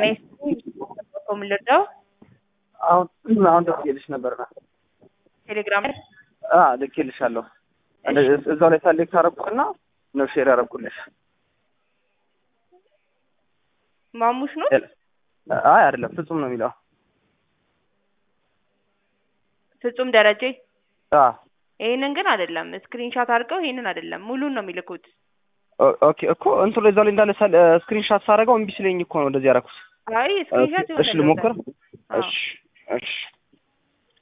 ጤና ይስጥልኝ። ምን ልርዳው? አሁን አሁን ደውዬልሽ ነበርና ቴሌግራም ላይ አ ልኬልሻለሁ። እንደዚህ እዛው ላይ ሰሌክት አደረኩና ነው ሼር ያደረኩልሽ። ማሙሽ ነው አይ አይደለም፣ ፍጹም ነው የሚለው። ፍጹም ደረጀ። አ ይሄንን ግን አይደለም። ስክሪንሻት አድርገው ይሄንን አይደለም፣ ሙሉን ነው የሚልኩት። ኦ- ኦኬ እኮ እንትኑ እዛው ላይ እንዳለ ስክሪንሻት ሳደርገው እምቢ ሲለኝ እኮ ነው እንደዚህ ያደረኩት። አይ ስክሪንሻት እሺ ልሞክር። አዎ። እሺ እሺ